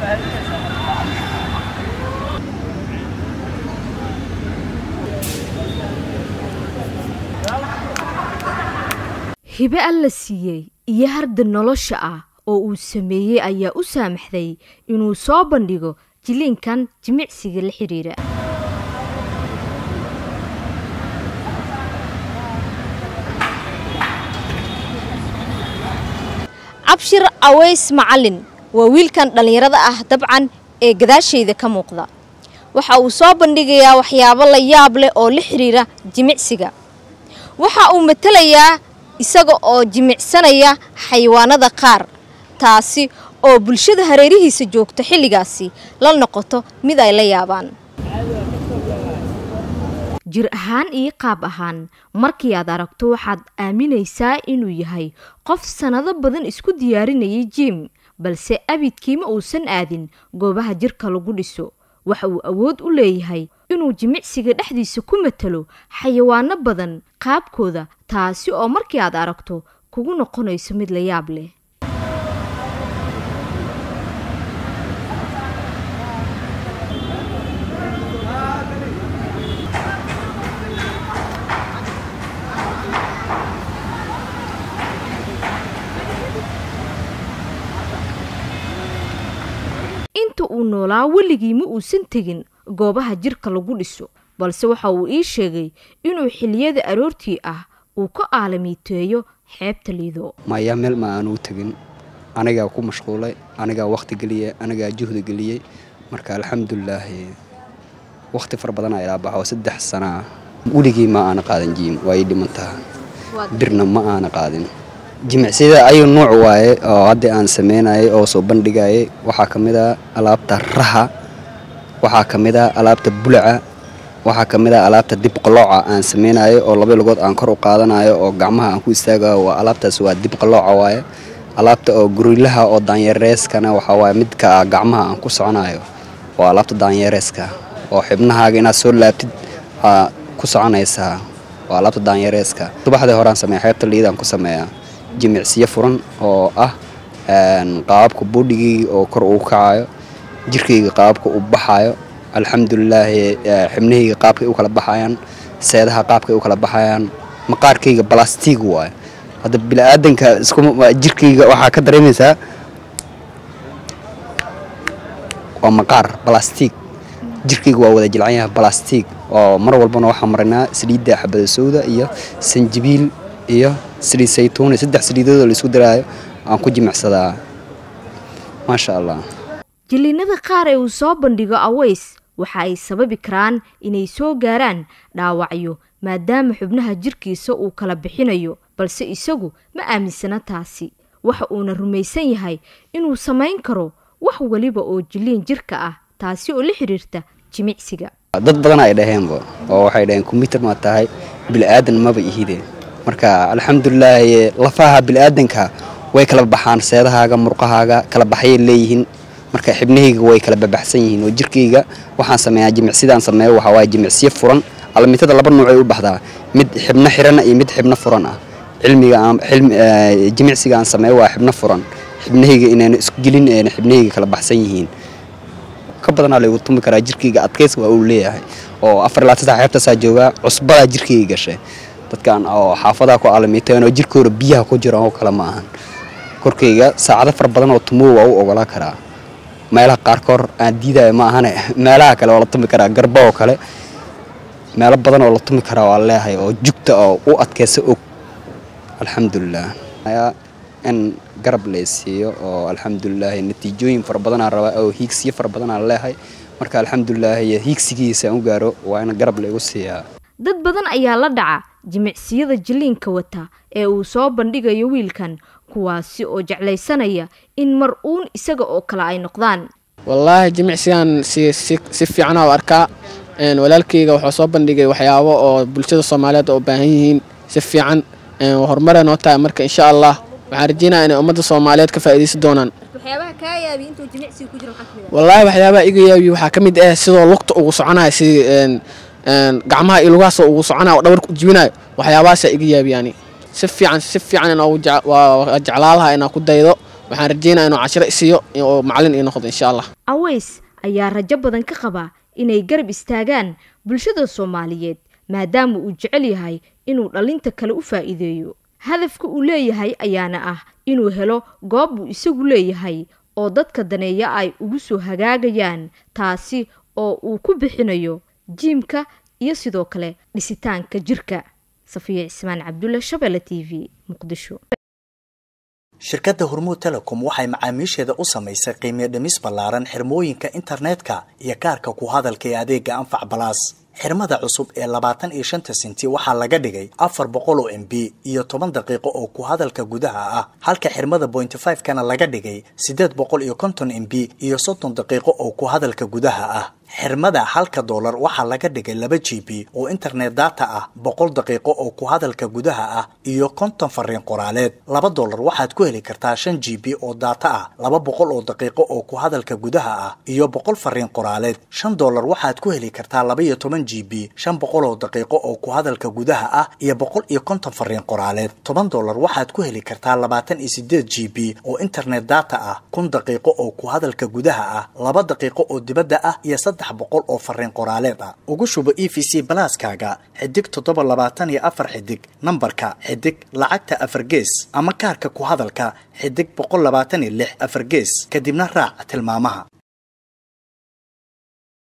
hibe alla siiyey iyo harda nolosha ah oo uu sameeyey ayaa u saamaxday inuu soo bandhigo jiliinkan jimicsiga la xidhiira cabshir aweys macalin waa wiilkan dhallinyarada ah dabcan ee gadaashayda ka muuqda waxa uu soo bandhigayaa waxyaabo la yaab leh oo la xidhiira jimicsiga waxa uu matalayaa isaga oo jimicsanaya xayawaanada qaar taasi oo bulshada hareerihiisa joogta xilligaasi la noqoto mid ay la yaabaan jir ahaan iyo qaab ahaan markii aad aragto waxaad aaminaysaa inuu yahay qof sannado badan isku diyaarinayay jim balse abidkiima uusan aadin goobaha jirka lagu dhiso waxa uu awood u leeyahay inuu jimicsiga dhexdiisa ku matalo xayawaano badan qaabkooda taasi oo markii aad aragto kugu noqonayso mid la yaab leh inta uu noolaa weligii ma uusan tegin goobaha jirka lagu dhiso balse waxa uu ii sheegay inuu xiliyada aroortii ah uu ka aalamiiteeyo xeebta liido maya meel ma aanuu tegin anigaa ku mashquulay anigaa wakhti geliyey anigaa juhdi geliyey marka alxamdulilaahi wakhti fara badanaa ilaa baxo saddex sana ah weligii ma aana qaadan jiim waa ii dhimantaha birna ma aana qaadin jimicsiyada ayuu nuuc waaye oo hadda aan sameynayay oo soo bandhigayay waxaa ka mid ah alaabta raha waxaa ka mid ah alaabta bulaca waxaa ka mid ah alaabta dib qalooca aan sameynayo oo laba lugood aan kor u qaadanayo oo gacmaha aan ku istaagayo waa alaabtaas waa dib qalooca waaye alaabta oo gurilaha oo daanyareeskana waxaa waaye midka gacmaha aan ku soconayo waa alaabta daanyareeska oo xibnahaaga inaad soo laabtid aa ku soconaysaa waa alaabta daanyareeska subaxdii horaan sameeya xeebta liidaan ku sameeyaa jimicsiyo furan oo ah qaababka boodhigayga oo kor uu kacayo jirkayga qaababka u baxayo alxamdulilaahi xibnahayga qaabkay u kala baxayaan seedaha qaabkay u kala baxayaan maqaarkayga balastig waayo hadda biniaadanka jirkayga waxaa ka dareemaysaa waa maqaar balastig jirkayga waa wada jilcan yahay balastig oo mar walbana waxaa marinaa saliidda xabada sowda iyo sanjibiil iyo saliid saytuun saddex saliidoodoo laisku daraayo aan ku jimicsadaa maasha allah jiliinada qaar ee uu soo bandhigo aweys waxa ay sababi karaan inay soo gaaraan dhaawacyo maadaama xubnaha jirkiisa uu kala bixinayo balse isagu ma aaminsana taasi waxa uuna rumaysan yahay inuu samayn karo wax weliba oo jiliin jirka ah taasi oo la xidhiirta jimicsiga dad badan ay dhaheenba oo waxay dhaheen kombyutar ma tahay bilaadan maba ihide marka alxamdulilaahi lafaha bilaadanka way kala baxaan seedahaaga murqahaaga kala baxyay leeyihiin marka xibnahayga way kala babaxsan yihiin oo jirkayga waxaan sameeyaa jimicsidaan sameeyo waxaa waaye jimicsiyo furan alamitada laba nuucay u baxdaa mid xibno xirana iyo mid xibno furan ah cilmiga aan jimicsiga aan sameeyo waa xibno furan xibnahayga inayna isku gelin eena xibnahayga kala baxsan yihiin ka badanaa laygu tumi karaa jirkayga adkays waa uu leeyahay oo afar ilaa saddex xeebtaasaa joogaa cusbadaa jirkayga gashay dadkan oo xaafadaha ku aalamiiteen oo jirkooda biyaha ku jiraan oo kale ma ahan korkayga saacado fara badan oo tumuo waa u ogolaa karaa meelaha qaarkoor aan diidaya ma ahane meelaha kale oo la tumi karaa garba oo kale meelo badan oo la tumi karaa waa leeyahay oo jugta oo u adkaysa og alxamdulilah in garab laysiiyo oo alxamdulilaahi natiijooyin fara badanaa rabaa oo hiigsiyo fara badanaa leeyahay marka alxamdulilaahi hiigsigiisa aan u gaaro waa in garab laygu siiyaa dad badan ayaa la dhaca jimicsiyada jiliinka wata ee uu soo bandhigayo wiilkan kuwaasi oo jeclaysanaya in mar uun isaga oo kale ay noqdaan wallaahi jimicsigan si si fiicana u arkaa walaalkayga wuxuu soo bandhigay waxyaabo oo bulshada soomaaliyeed oo u baahan yihiin si fiican horumaree noo tahay marka insha allah waxaan rajeynaya inay ummadda soomaaliyeed ka faa'iidaysan doonaan wallaahi waxyaabaha iga yaabiye waxaa ka mid ah sidoo lugta ugu soconayo si gacmaha iyo lugahaasoo ugu soconayo oo dhabarka u jibinayo waxyaabahaasa iga yaabiyani si fiican si fiican waa jeclaalaha inaan ku daydo waxaan rajeynaya inuu cashiro isiiyo oo macalin ii noqdo insha allah aweys ayaa rajo badan ka qaba inay garab istaagaan bulshada soomaaliyeed maadaama uu jecel yahay inuu dhallinta kale u faa'iideeyo hadafka uu leeyahay ayaana ah inuu helo goob uu isagu leeyahay oo dadka daneeya ay ugu soo hagaagayaan taasi oo uu ku bixinayo jiimka iyo sidoo kale dhisitaanka jirka safiya cismaan cabdulle shabeelle t v muqdisho shirkadda hormuud telecom waxay macaamiisheeda u samaysay qiimiyo dhimis ballaaran xirmooyinka internetka iyo kaarka ku hadalka ee adeega anfac balaas xirmada cusub ee labaatan iyo shanta sinti waxaa laga dhigay afar boqol oo m b iyo toban daqiiqo oo ku hadalka gudaha ah halka xirmada bointy five kana laga dhigay siddeed boqol iyo konton m b iyo soddon daqiiqo oo ku hadalka gudaha ah xirmada halka doolar waxaa laga dhigay laba g b oo internet data ah boqol daqiiqo oo ku hadalka gudaha ah iyo konton fariin qoraaleed laba doolar waxaad ku heli kartaa shan g b oo data ah laba boqol oo daqiiqo oo ku hadalka gudaha ah iyo boqol fariin qoraaleed shan doolar waxaad ku heli kartaa laba iyo toban g b shan boqol oo daqiiqo oo ku hadalka gudaha ah iyo boqol iyo konton fariin qoraaleed toban doolar waxaad ku heli kartaa labaatan iyo sideed g b oo internet data ah kun daqiiqo oo ku hadalka gudaha ah laba daqiiqo oo dibadda ah iyo saddex boqol oo fariin qoraaleed ah ugu shubo e v c balaaskaaga xidig toddoba labaatan iyo afar xidig nambarka xidig lacagta afar gees ama kaarka ku hadalka xidig boqol labaatan iyo lix afar gees kadibna raac tilmaamaha